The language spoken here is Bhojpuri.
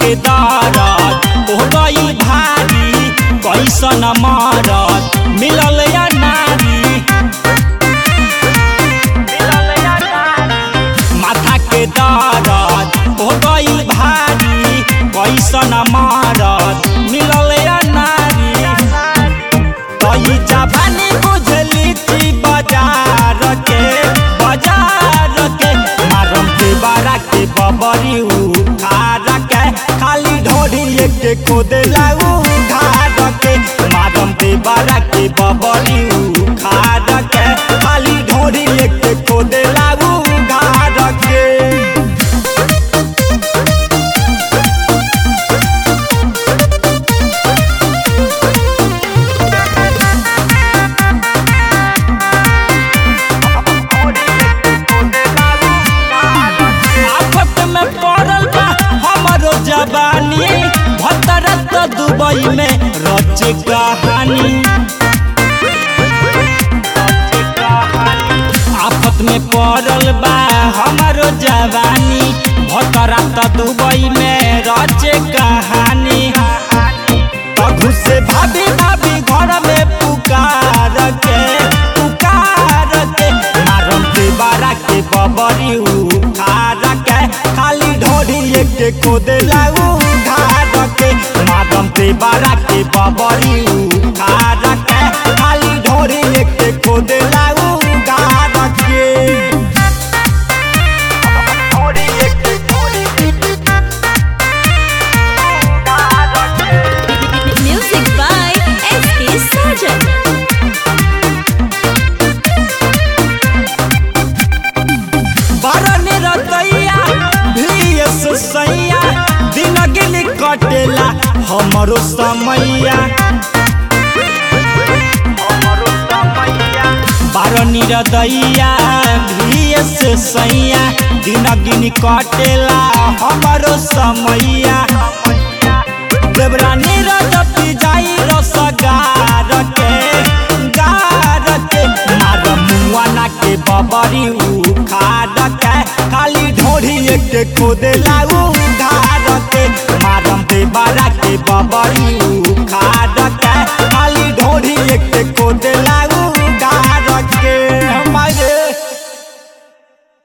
के दरद हो गई भारी कैसन मरद मिलल या नारी माथा के दरद हो गई भारी कैसन मरद मिलल या नारी कही जवानी बुझली थी बाजार के बाजार के मारम के बारा के बबरी उखार के खाली ढोरी के खोदेला उघार के मारम के बारा के बबरी उखार के खाली ढोरी के खोदेला उघार के आफत में पड़ल बा हमरो जवानी भतरत दुबई में रच कहानी आफत में पड़ल बा हमरो जवानी भतरत दुबई में रच कहानी तखु से भाभी भाभी घर में पुकार के पुकार के मारम के बारा के बबरी उखार के खाली ढोरी के खोदेला उघार के मारम के बारा के बबरी उखार के खाली ढोरी के खोदेला उघार के Music by S.K. Sargent. बरन रतैया भीस सैया दिन गिन कटेला हमरो समैया बारनी रदैया भीस सैया दिन गिन कटेला हमरो समैया देवरानी रजपी जाई रसगार के गार के मार मुआना के बबरी उखाड़ के खाली ढोरी के खोदेला उ